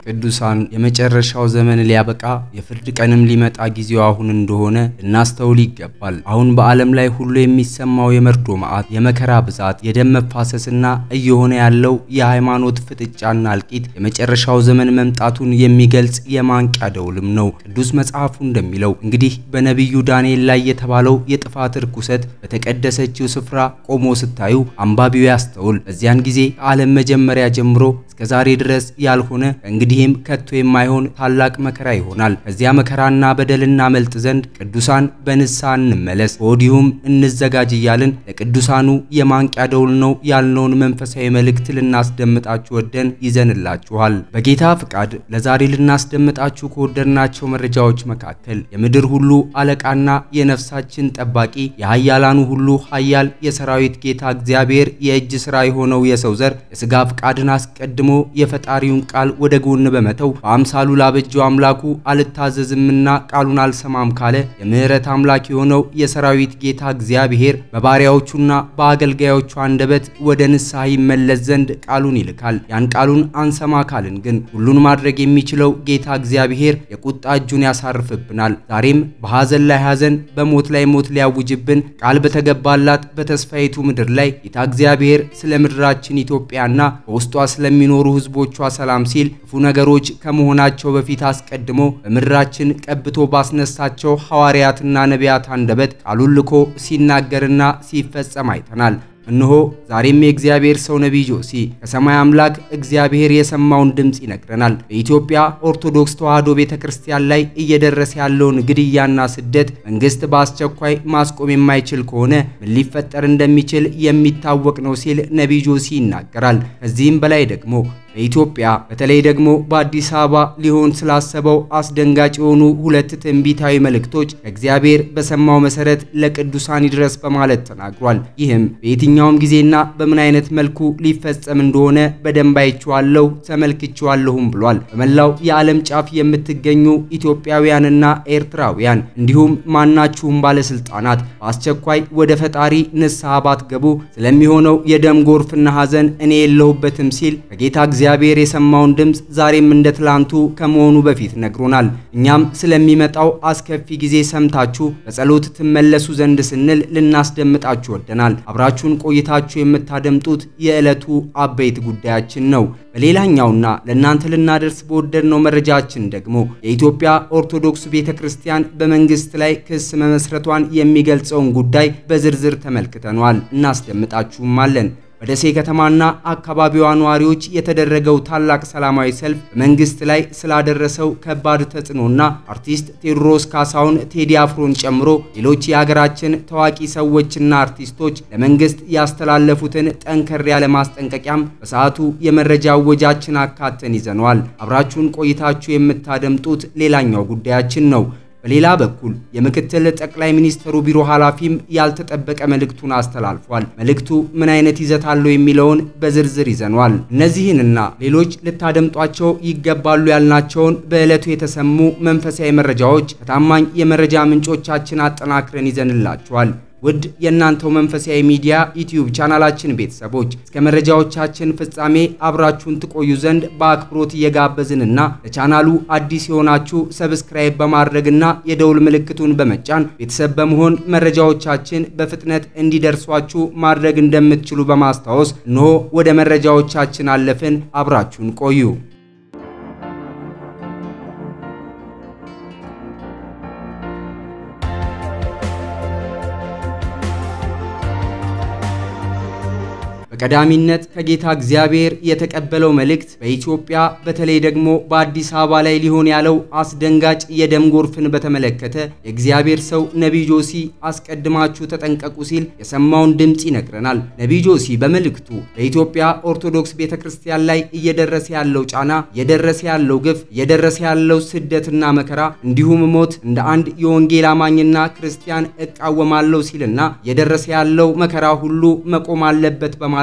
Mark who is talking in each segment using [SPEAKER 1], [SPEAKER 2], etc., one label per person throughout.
[SPEAKER 1] ቅዱሳን የመጨረሻው ዘመን ሊያበቃ የፍርድ ቀንም ሊመጣ ጊዜው አሁን እንደሆነ ልናስተውል ይገባል። አሁን በዓለም ላይ ሁሉ የሚሰማው የመርዶ መዓት፣ የመከራ ብዛት፣ የደም መፋሰስና እየሆነ ያለው የሃይማኖት ፍጥጫና እልቂት የመጨረሻው ዘመን መምጣቱን የሚገልጽ የማንቂያ ደውልም ነው። ቅዱስ መጽሐፉ እንደሚለው እንግዲህ በነቢዩ ዳንኤል ላይ የተባለው የጥፋት ርኩሰት በተቀደሰችው ስፍራ ቆሞ ስታዩ አንባቢው ያስተውል። በዚያን ጊዜ ከዓለም መጀመሪያ ጀምሮ እስከ ዛሬ ድረስ ያልሆነ ከእንግዲህም ከቶ የማይሆን ታላቅ መከራ ይሆናል። ከዚያ መከራና በደል እናመልጥ ዘንድ ቅዱሳን በንስሐ እንመለስ፣ ከወዲሁም እንዘጋጅ እያልን ለቅዱሳኑ የማንቂያ ደውል ነው ያልነውን መንፈሳዊ መልእክት ልናስደምጣችሁ ወደን ይዘንላችኋል። በጌታ ፍቃድ ለዛሬ ልናስደምጣችሁ ከወደድናቸው መረጃዎች መካከል የምድር ሁሉ አለቃና የነፍሳችን ጠባቂ የኃያላኑ ሁሉ ኃያል የሰራዊት ጌታ እግዚአብሔር የእጅ ሥራ የሆነው የሰው ዘር የሥጋ ፍቃድን አስቀድሞ የፈጣሪውን ቃል ወደ ጎን በመተው በአምሳሉ ላበጀው አምላኩ አልታዘዝምና ቃሉን አልሰማም ካለ የምሕረት አምላክ የሆነው የሰራዊት ጌታ እግዚአብሔር በባሪያዎቹና በአገልጋዮቹ አንደበት ወደ ንስሐ ይመለስ ዘንድ ቃሉን ይልካል። ያን ቃሉን አንሰማ ካልን ግን ሁሉን ማድረግ የሚችለው ጌታ እግዚአብሔር የቁጣ እጁን ያሳርፍብናል። ዛሬም በሐዘን ላይ ሐዘን፣ በሞት ላይ ሞት ሊያውጅብን ቃል በተገባላት በተስፋይቱ ምድር ላይ ጌታ እግዚአብሔር ስለ ምድራችን ኢትዮጵያና በውስጧ ስለሚኖሩ ሕዝቦቿ ሰላም ሲል ክፉ ነገሮች ከመሆናቸው በፊት አስቀድሞ በምድራችን ቀብቶ ባስነሳቸው ሐዋርያትና ነቢያት አንደበት ቃሉን ልኮ ሲናገርና ሲፈጸም አይተናል። እነሆ ዛሬም የእግዚአብሔር ሰው ነቢይ ጆሲ ከሰማይ አምላክ እግዚአብሔር የሰማውን ድምፅ ይነግረናል። በኢትዮጵያ ኦርቶዶክስ ተዋሕዶ ቤተ ክርስቲያን ላይ እየደረሰ ያለውን ግድያና ስደት መንግስት በአስቸኳይ ማስቆም የማይችል ከሆነ ምን ሊፈጠር እንደሚችል የሚታወቅ ነው ሲል ነቢይ ጆሲ ይናገራል። ከዚህም በላይ ደግሞ በኢትዮጵያ በተለይ ደግሞ በአዲስ አበባ ሊሆን ስላሰበው አስደንጋጭ የሆኑ ሁለት ትንቢታዊ መልእክቶች ከእግዚአብሔር በሰማው መሰረት ለቅዱሳን ይድረስ በማለት ተናግሯል። ይህም በየትኛውም ጊዜና በምን አይነት መልኩ ሊፈጸም እንደሆነ በደንብ አይቼዋለሁ ተመልክቼዋለሁም ብሏል። በመላው የዓለም ጫፍ የምትገኙ ኢትዮጵያውያንና ኤርትራውያን እንዲሁም ማናችሁም ባለስልጣናት በአስቸኳይ ወደ ፈጣሪ ንስሐ ባትገቡ ስለሚሆነው የደም ጎርፍና ሐዘን እኔ የለሁበትም ሲል ከጌታ እግዚአብሔር የሰማውን ድምፅ ዛሬም እንደ ትላንቱ ከመሆኑ በፊት ነግሮናል። እኛም ስለሚመጣው አስከፊ ጊዜ ሰምታችሁ በጸሎት ትመለሱ ዘንድ ስንል ልናስደምጣችሁ ወደናል። አብራችሁን ቆይታችሁ የምታደምጡት የዕለቱ አበይት ጉዳያችን ነው። በሌላኛውና ለእናንተ ልናደርስ በወደድነው መረጃችን ደግሞ የኢትዮጵያ ኦርቶዶክስ ቤተ ክርስቲያን በመንግስት ላይ ክስ መመስረቷን የሚገልጸውን ጉዳይ በዝርዝር ተመልክተነዋል። እናስደምጣችሁም አለን። በደሴ ከተማና አካባቢዋ ነዋሪዎች የተደረገው ታላቅ ሰላማዊ ሰልፍ በመንግስት ላይ ስላደረሰው ከባድ ተጽዕኖና አርቲስት ቴዎድሮስ ካሳሁን ቴዲ አፍሮን ጨምሮ ሌሎች የሀገራችን ታዋቂ ሰዎችና አርቲስቶች ለመንግስት ያስተላለፉትን ጠንከር ያለ ማስጠንቀቂያም በሰዓቱ የመረጃ እወጃችን አካተን ይዘነዋል። አብራችሁን ቆይታችሁ የምታደምጡት ሌላኛው ጉዳያችን ነው። በሌላ በኩል የምክትል ጠቅላይ ሚኒስትሩ ቢሮ ኃላፊም ያልተጠበቀ መልእክቱን አስተላልፏል። መልእክቱ ምን አይነት ይዘት አለው የሚለውን በዝርዝር ይዘኗል። እነዚህንና ሌሎች ልታደምጧቸው ይገባሉ ያልናቸውን በዕለቱ የተሰሙ መንፈሳዊ መረጃዎች ከታማኝ የመረጃ ምንጮቻችን አጠናክረን ይዘንላችኋል። ውድ የእናንተው መንፈሳዊ ሚዲያ ዩቲዩብ ቻናላችን ቤተሰቦች እስከ መረጃዎቻችን ፍጻሜ አብራችሁን ትቆዩ ዘንድ በአክብሮት እየጋበዝንና ለቻናሉ አዲስ የሆናችሁ ሰብስክራይብ በማድረግና የደውል ምልክቱን በመጫን ቤተሰብ በመሆን መረጃዎቻችን በፍጥነት እንዲደርሷችሁ ማድረግ እንደምትችሉ በማስታወስ እነሆ ወደ መረጃዎቻችን አለፍን። አብራችሁን ቆዩ። በቀዳሚነት ከጌታ እግዚአብሔር የተቀበለው መልእክት በኢትዮጵያ በተለይ ደግሞ በአዲስ አበባ ላይ ሊሆን ያለው አስደንጋጭ የደም ጎርፍን በተመለከተ የእግዚአብሔር ሰው ነቢይ ጆሲ አስቀድማችሁ ተጠንቀቁ ሲል የሰማውን ድምፅ ይነግረናል። ነቢይ ጆሲ በመልእክቱ በኢትዮጵያ ኦርቶዶክስ ቤተ ክርስቲያን ላይ እየደረሰ ያለው ጫና፣ እየደረሰ ያለው ግፍ፣ እየደረሰ ያለው ስደትና መከራ እንዲሁም ሞት እንደ አንድ የወንጌል አማኝና ክርስቲያን እቃወማለሁ ሲልና እየደረሰ ያለው መከራ ሁሉ መቆም አለበት በማለት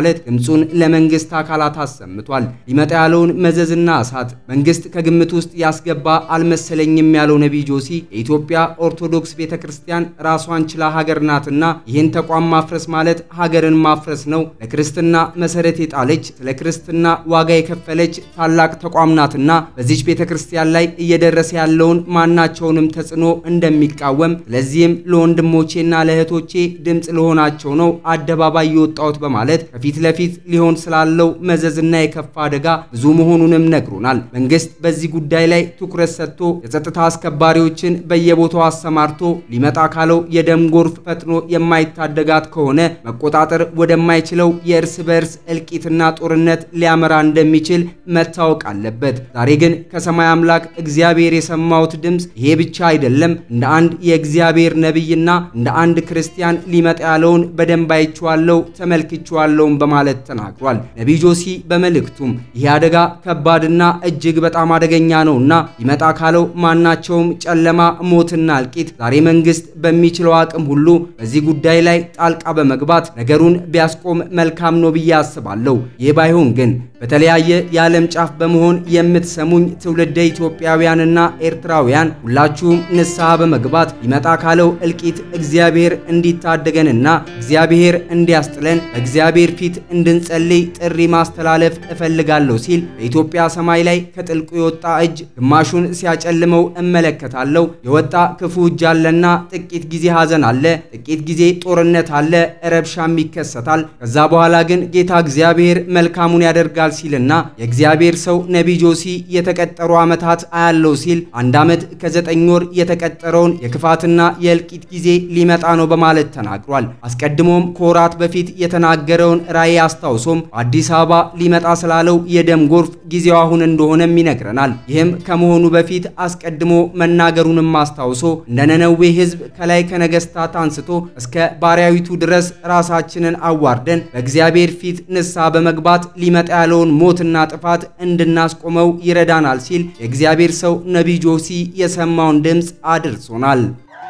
[SPEAKER 1] በማለት ድምፁን ለመንግስት አካላት አሰምቷል። ሊመጣ ያለውን መዘዝና እሳት መንግስት ከግምት ውስጥ ያስገባ አልመሰለኝም ያለው ነቢይ ጆሲ የኢትዮጵያ ኦርቶዶክስ ቤተ ክርስቲያን ራሷን ችላ ሀገር ናትና ይህን ተቋም ማፍረስ ማለት ሀገርን ማፍረስ ነው። ለክርስትና መሰረት የጣለች ስለ ክርስትና ዋጋ የከፈለች ታላቅ ተቋም ናትና በዚች ቤተ ክርስቲያን ላይ እየደረሰ ያለውን ማናቸውንም ተጽዕኖ እንደሚቃወም ስለዚህም ለወንድሞቼና ለእህቶቼ ድምፅ ለሆናቸው ነው አደባባይ የወጣሁት በማለት ከፊት ለፊት ሊሆን ስላለው መዘዝና የከፋ አደጋ ብዙ መሆኑንም ነግሮናል። መንግስት በዚህ ጉዳይ ላይ ትኩረት ሰጥቶ የጸጥታ አስከባሪዎችን በየቦታው አሰማርቶ ሊመጣ ካለው የደም ጎርፍ ፈጥኖ የማይታደጋት ከሆነ መቆጣጠር ወደማይችለው የእርስ በእርስ እልቂትና ጦርነት ሊያመራ እንደሚችል መታወቅ አለበት። ዛሬ ግን ከሰማይ አምላክ እግዚአብሔር የሰማሁት ድምፅ ይሄ ብቻ አይደለም፣ እንደ አንድ የእግዚአብሔር ነቢይና እንደ አንድ ክርስቲያን ሊመጣ ያለውን በደንብ አይቼዋለሁ ተመልክቼዋለሁም በማለት ተናግሯል። ነቢይ ጆሲ በመልእክቱም ይህ አደጋ ከባድና እጅግ በጣም አደገኛ ነውና ሊመጣ ካለው ማናቸውም ጨለማ፣ ሞትና እልቂት ዛሬ መንግስት በሚችለው አቅም ሁሉ በዚህ ጉዳይ ላይ ጣልቃ በመግባት ነገሩን ቢያስቆም መልካም ነው ብዬ አስባለሁ። ይህ ባይሆን ግን በተለያየ የዓለም ጫፍ በመሆን የምትሰሙኝ ትውልደ ኢትዮጵያውያንና ኤርትራውያን ሁላችሁም ንስሐ በመግባት ሊመጣ ካለው እልቂት እግዚአብሔር እንዲታደገንና እግዚአብሔር እንዲያስጥለን በእግዚአብሔር ፊት እንድንጸልይ ጥሪ ማስተላለፍ እፈልጋለሁ ሲል በኢትዮጵያ ሰማይ ላይ ከጥልቁ የወጣ እጅ ግማሹን ሲያጨልመው እመለከታለሁ። የወጣ ክፉ እጅ አለና ጥቂት ጊዜ ሐዘን አለ፣ ጥቂት ጊዜ ጦርነት አለ፣ ረብሻም ይከሰታል። ከዛ በኋላ ግን ጌታ እግዚአብሔር መልካሙን ያደርጋል ሲልና የእግዚአብሔር ሰው ነቢይ ጆሲ የተቀጠሩ ዓመታት አያለው ሲል አንድ ዓመት ከዘጠኝ ወር የተቀጠረውን የክፋትና የእልቂት ጊዜ ሊመጣ ነው በማለት ተናግሯል። አስቀድሞም ከወራት በፊት የተናገረውን ራእይ አስታውሶም በአዲስ አበባ ሊመጣ ስላለው የደም ጎርፍ ጊዜው አሁን እንደሆነም ይነግረናል። ይህም ከመሆኑ በፊት አስቀድሞ መናገሩንም አስታውሶ እንደ ነነዌ ሕዝብ ከላይ ከነገስታት አንስቶ እስከ ባሪያዊቱ ድረስ ራሳችንን አዋርደን በእግዚአብሔር ፊት ንስሐ በመግባት ሊመጣ ያለውን ሞትና ጥፋት እንድናስቆመው ይረዳናል ሲል የእግዚአብሔር ሰው ነቢይ ጆሲ የሰማውን ድምፅ አድርሶናል።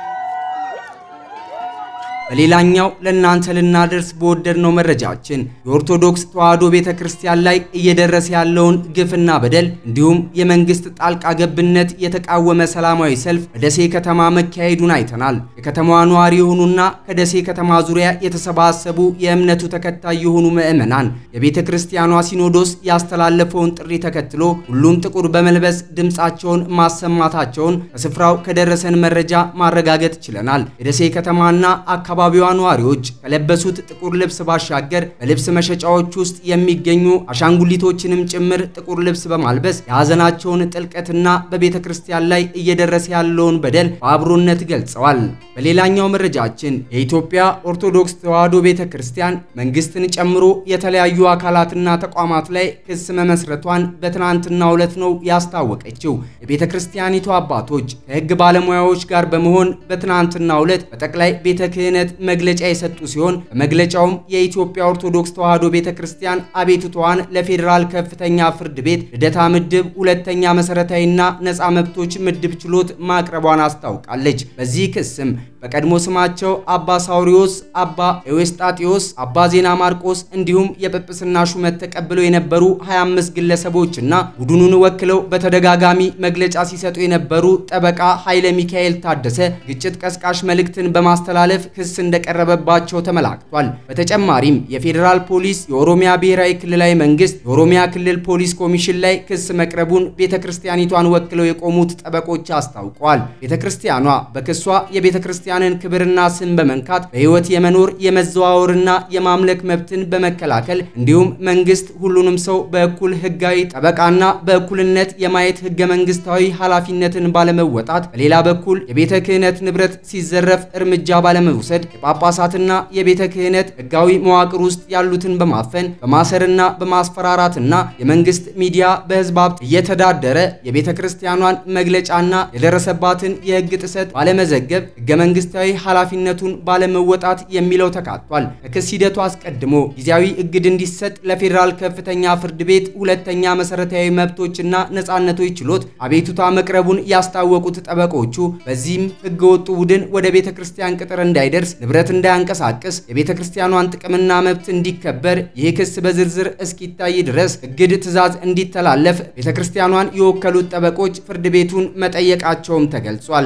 [SPEAKER 1] በሌላኛው ለእናንተ ልናደርስ በወደድነው መረጃችን የኦርቶዶክስ ተዋሕዶ ቤተ ክርስቲያን ላይ እየደረሰ ያለውን ግፍና በደል እንዲሁም የመንግስት ጣልቃ ገብነት የተቃወመ ሰላማዊ ሰልፍ በደሴ ከተማ መካሄዱን አይተናል። የከተማዋ ነዋሪ የሆኑና ከደሴ ከተማ ዙሪያ የተሰባሰቡ የእምነቱ ተከታይ የሆኑ ምዕመናን የቤተ ክርስቲያኗ ሲኖዶስ ያስተላለፈውን ጥሪ ተከትሎ ሁሉም ጥቁር በመልበስ ድምፃቸውን ማሰማታቸውን ከስፍራው ከደረሰን መረጃ ማረጋገጥ ችለናል። የደሴ ከተማና አካባቢ የአካባቢዋ ነዋሪዎች ከለበሱት ጥቁር ልብስ ባሻገር በልብስ መሸጫዎች ውስጥ የሚገኙ አሻንጉሊቶችንም ጭምር ጥቁር ልብስ በማልበስ የሐዘናቸውን ጥልቀትና በቤተ ክርስቲያን ላይ እየደረሰ ያለውን በደል በአብሮነት ገልጸዋል። በሌላኛው መረጃችን የኢትዮጵያ ኦርቶዶክስ ተዋሕዶ ቤተ ክርስቲያን መንግስትን ጨምሮ የተለያዩ አካላትና ተቋማት ላይ ክስ መመስረቷን በትናንትናው ዕለት ነው ያስታወቀችው። የቤተ ክርስቲያኒቱ አባቶች ከሕግ ባለሙያዎች ጋር በመሆን በትናንትናው ዕለት በጠቅላይ ቤተ ክህነት መግለጫ የሰጡ ሲሆን በመግለጫውም የኢትዮጵያ ኦርቶዶክስ ተዋሕዶ ቤተ ክርስቲያን አቤቱታዋን ለፌዴራል ከፍተኛ ፍርድ ቤት ልደታ ምድብ ሁለተኛ መሰረታዊና ነፃ መብቶች ምድብ ችሎት ማቅረቧን አስታውቃለች። በዚህ ክስም በቀድሞ ስማቸው አባ ሳውሪዎስ፣ አባ ኤዌስጣቴዎስ፣ አባ ዜና ማርቆስ እንዲሁም የጵጵስና ሹመት ተቀብለው የነበሩ 25 ግለሰቦችና ቡድኑን ወክለው በተደጋጋሚ መግለጫ ሲሰጡ የነበሩ ጠበቃ ኃይለ ሚካኤል ታደሰ ግጭት ቀስቃሽ መልእክትን በማስተላለፍ ክስ እንደቀረበባቸው ተመላክቷል። በተጨማሪም የፌዴራል ፖሊስ፣ የኦሮሚያ ብሔራዊ ክልላዊ መንግስት፣ የኦሮሚያ ክልል ፖሊስ ኮሚሽን ላይ ክስ መቅረቡን ቤተ ክርስቲያኒቷን ወክለው የቆሙት ጠበቆች አስታውቀዋል። ቤተ ክርስቲያኗ በክሷ የቤተ ክርስቲያንን ክብርና ስም በመንካት በሕይወት የመኖር የመዘዋወርና የማምለክ መብትን በመከላከል እንዲሁም መንግስት ሁሉንም ሰው በእኩል ህጋዊ ጠበቃና በእኩልነት የማየት ህገ መንግስታዊ ኃላፊነትን ባለመወጣት፣ በሌላ በኩል የቤተ ክህነት ንብረት ሲዘረፍ እርምጃ ባለመውሰድ የጳጳሳትና የቤተ ክህነት ህጋዊ መዋቅር ውስጥ ያሉትን በማፈን በማሰርና በማስፈራራትና የመንግስት ሚዲያ በህዝብ ሀብት እየተዳደረ የቤተ ክርስቲያኗን መግለጫና የደረሰባትን የህግ ጥሰት ባለመዘገብ ህገ መንግስታዊ ኃላፊነቱን ባለመወጣት የሚለው ተካቷል። ከክስ ሂደቱ አስቀድሞ ጊዜያዊ እግድ እንዲሰጥ ለፌዴራል ከፍተኛ ፍርድ ቤት ሁለተኛ መሰረታዊ መብቶችና ነጻነቶች ችሎት አቤቱታ መቅረቡን ያስታወቁት ጠበቆቹ በዚህም ህገወጡ ቡድን ወደ ቤተ ክርስቲያን ቅጥር እንዳይደርስ ንብረት እንዳያንቀሳቅስ፣ የቤተ ክርስቲያኗን ጥቅምና መብት እንዲከበር ይህ ክስ በዝርዝር እስኪታይ ድረስ እግድ ትዕዛዝ እንዲተላለፍ ቤተ ክርስቲያኗን የወከሉት ጠበቆች ፍርድ ቤቱን መጠየቃቸውም ተገልጿል።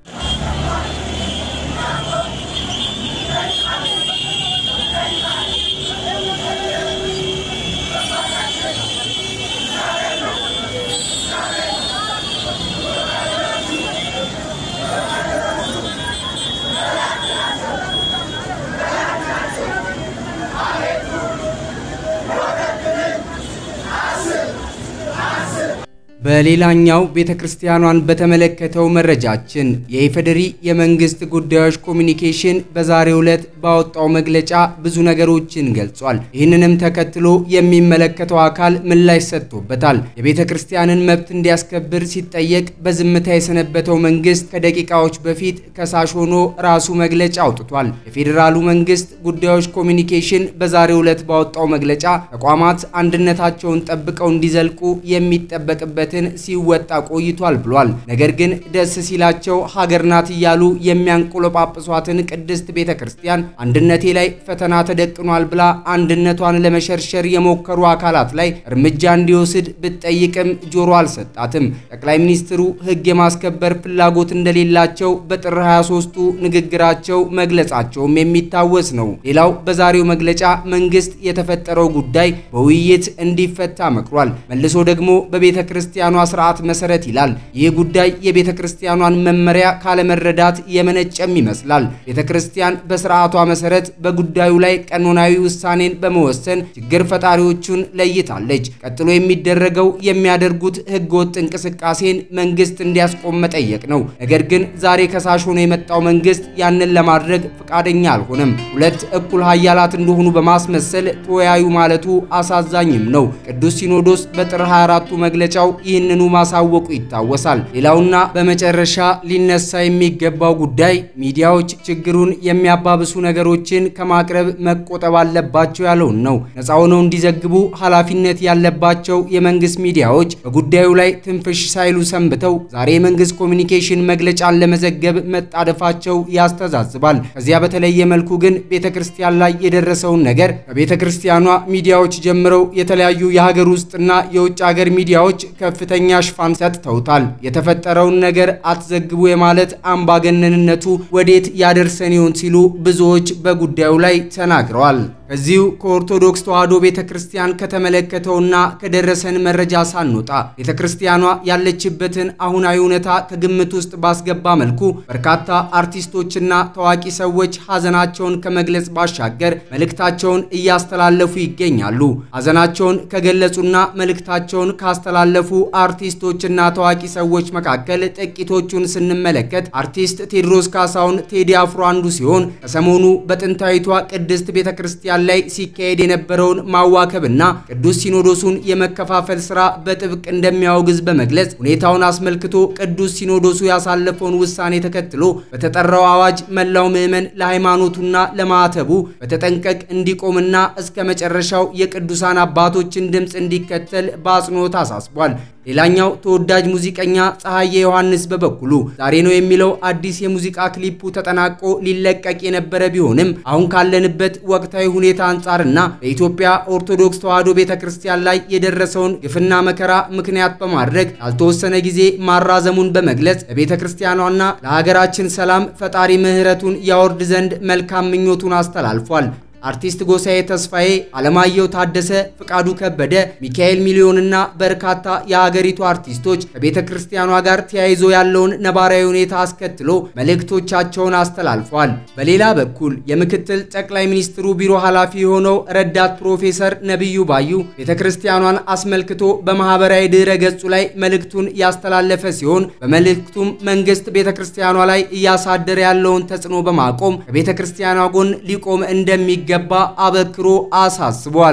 [SPEAKER 1] በሌላኛው ቤተ ክርስቲያኗን በተመለከተው መረጃችን የኢፌዴሪ የመንግስት ጉዳዮች ኮሚኒኬሽን በዛሬው ዕለት ባወጣው መግለጫ ብዙ ነገሮችን ገልጿል። ይህንንም ተከትሎ የሚመለከተው አካል ምላሽ ሰጥቶበታል። የቤተ ክርስቲያንን መብት እንዲያስከብር ሲጠየቅ በዝምታ የሰነበተው መንግስት ከደቂቃዎች በፊት ከሳሽ ሆኖ ራሱ መግለጫ አውጥቷል። የፌዴራሉ መንግስት ጉዳዮች ኮሚኒኬሽን በዛሬው ዕለት ባወጣው መግለጫ ተቋማት አንድነታቸውን ጠብቀው እንዲዘልቁ የሚጠበቅበት ሲወጣ ቆይቷል ብሏል። ነገር ግን ደስ ሲላቸው ሀገር ናት እያሉ የሚያንቆለጳጵሷትን ቅድስት ቤተ ክርስቲያን አንድነቴ ላይ ፈተና ተደቅኗል ብላ አንድነቷን ለመሸርሸር የሞከሩ አካላት ላይ እርምጃ እንዲወስድ ብትጠይቅም ጆሮ አልሰጣትም። ጠቅላይ ሚኒስትሩ ሕግ የማስከበር ፍላጎት እንደሌላቸው በጥር 23ቱ ንግግራቸው መግለጻቸውም የሚታወስ ነው። ሌላው በዛሬው መግለጫ መንግስት የተፈጠረው ጉዳይ በውይይት እንዲፈታ መክሯል። መልሶ ደግሞ በቤተ ክርስቲያኗ ስርዓት መሰረት ይላል። ይህ ጉዳይ የቤተ ክርስቲያኗን መመሪያ ካለመረዳት የመነጨም ይመስላል። ቤተ ክርስቲያን በስርዓቷ መሰረት በጉዳዩ ላይ ቀኖናዊ ውሳኔን በመወሰን ችግር ፈጣሪዎቹን ለይታለች። ቀጥሎ የሚደረገው የሚያደርጉት ህገወጥ እንቅስቃሴን መንግስት እንዲያስቆም መጠየቅ ነው። ነገር ግን ዛሬ ከሳሽ ሆኖ የመጣው መንግስት ያንን ለማድረግ ፈቃደኛ አልሆነም። ሁለት እኩል ሀያላት እንደሆኑ በማስመሰል ተወያዩ ማለቱ አሳዛኝም ነው። ቅዱስ ሲኖዶስ በጥር 24ቱ መግለጫው ይህንኑ ማሳወቁ ይታወሳል። ሌላውና በመጨረሻ ሊነሳ የሚገባው ጉዳይ ሚዲያዎች ችግሩን የሚያባብሱ ነገሮችን ከማቅረብ መቆጠብ አለባቸው ያለውን ነው። ነፃ ሆነው እንዲዘግቡ ኃላፊነት ያለባቸው የመንግስት ሚዲያዎች በጉዳዩ ላይ ትንፍሽ ሳይሉ ሰንብተው ዛሬ የመንግስት ኮሚኒኬሽን መግለጫን ለመዘገብ መጣደፋቸው ያስተዛዝባል። ከዚያ በተለየ መልኩ ግን ቤተ ክርስቲያን ላይ የደረሰውን ነገር ከቤተ ክርስቲያኗ ሚዲያዎች ጀምረው የተለያዩ የሀገር ውስጥና የውጭ ሀገር ሚዲያዎች ከፍተኛ ሽፋን ሰጥተውታል። የተፈጠረውን ነገር አትዘግቡ የማለት አምባገነንነቱ ወዴት ያደርሰን ይሆን ሲሉ ብዙዎች በጉዳዩ ላይ ተናግረዋል። ከዚሁ ከኦርቶዶክስ ተዋሕዶ ቤተ ክርስቲያን ከተመለከተውና ከደረሰን መረጃ ሳንወጣ ቤተ ክርስቲያኗ ያለችበትን አሁናዊ እውነታ ከግምት ውስጥ ባስገባ መልኩ በርካታ አርቲስቶችና ታዋቂ ሰዎች ሀዘናቸውን ከመግለጽ ባሻገር መልእክታቸውን እያስተላለፉ ይገኛሉ። ሀዘናቸውን ከገለጹና መልእክታቸውን ካስተላለፉ አርቲስቶችና ታዋቂ ሰዎች መካከል ጥቂቶቹን ስንመለከት አርቲስት ቴዎድሮስ ካሳሁን ቴዲ አፍሮ አንዱ ሲሆን ከሰሞኑ በጥንታዊቷ ቅድስት ቤተ ክርስቲያን ላይ ሲካሄድ የነበረውን ማዋከብና ቅዱስ ሲኖዶሱን የመከፋፈል ስራ በጥብቅ እንደሚያወግዝ በመግለጽ ሁኔታውን አስመልክቶ ቅዱስ ሲኖዶሱ ያሳለፈውን ውሳኔ ተከትሎ በተጠራው አዋጅ መላው ምዕመን ለሃይማኖቱና ለማዕተቡ በተጠንቀቅ እንዲቆምና እስከ መጨረሻው የቅዱሳን አባቶችን ድምፅ እንዲከተል በአጽንኦት አሳስቧል። ሌላኛው ተወዳጅ ሙዚቀኛ ፀሐዬ ዮሐንስ በበኩሉ ዛሬ ነው የሚለው አዲስ የሙዚቃ ክሊፑ ተጠናቆ ሊለቀቅ የነበረ ቢሆንም አሁን ካለንበት ወቅታዊ ሁኔታ አንጻርና በኢትዮጵያ ኦርቶዶክስ ተዋሕዶ ቤተ ክርስቲያን ላይ የደረሰውን ግፍና መከራ ምክንያት በማድረግ ያልተወሰነ ጊዜ ማራዘሙን በመግለጽ ለቤተ ክርስቲያኗና ለሀገራችን ሰላም ፈጣሪ ምሕረቱን ያወርድ ዘንድ መልካም ምኞቱን አስተላልፏል። አርቲስት ጎሳዬ ተስፋዬ፣ አለማየሁ ታደሰ፣ ፍቃዱ ከበደ፣ ሚካኤል ሚሊዮንና በርካታ የሀገሪቱ አርቲስቶች ከቤተ ክርስቲያኗ ጋር ተያይዞ ያለውን ነባራዊ ሁኔታ አስከትሎ መልእክቶቻቸውን አስተላልፈዋል። በሌላ በኩል የምክትል ጠቅላይ ሚኒስትሩ ቢሮ ኃላፊ የሆነው ረዳት ፕሮፌሰር ነቢዩ ባዩ ቤተ ክርስቲያኗን አስመልክቶ በማህበራዊ ድረ ገጹ ላይ መልእክቱን ያስተላለፈ ሲሆን በመልእክቱም መንግስት ቤተ ክርስቲያኗ ላይ እያሳደረ ያለውን ተጽዕኖ በማቆም ከቤተ ክርስቲያኗ ጎን ሊቆም እንደሚገባ አበክሮ አሳስቧል።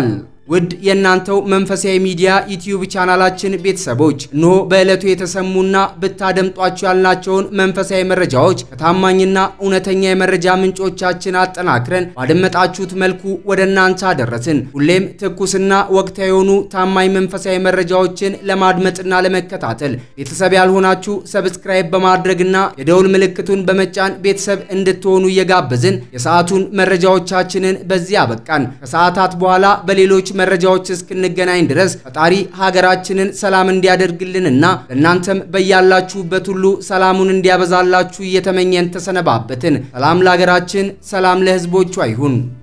[SPEAKER 1] ውድ የእናንተው መንፈሳዊ ሚዲያ ዩቲዩብ ቻናላችን ቤተሰቦች እነሆ በዕለቱ የተሰሙና ብታደምጧቸው ያልናቸውን መንፈሳዊ መረጃዎች ከታማኝና እውነተኛ የመረጃ ምንጮቻችን አጠናክረን ባደመጣችሁት መልኩ ወደ እናንተ አደረስን። ሁሌም ትኩስና ወቅታዊ የሆኑ ታማኝ መንፈሳዊ መረጃዎችን ለማድመጥና ለመከታተል ቤተሰብ ያልሆናችሁ ሰብስክራይብ በማድረግና የደውል ምልክቱን በመጫን ቤተሰብ እንድትሆኑ እየጋበዝን የሰዓቱን መረጃዎቻችንን በዚህ አበቃን። ከሰዓታት በኋላ በሌሎች መረጃዎች እስክንገናኝ ድረስ ፈጣሪ ሀገራችንን ሰላም እንዲያደርግልንና ለእናንተም በያላችሁበት ሁሉ ሰላሙን እንዲያበዛላችሁ እየተመኘን ተሰነባበትን። ሰላም ለሀገራችን፣ ሰላም ለሕዝቦቿ ይሁን።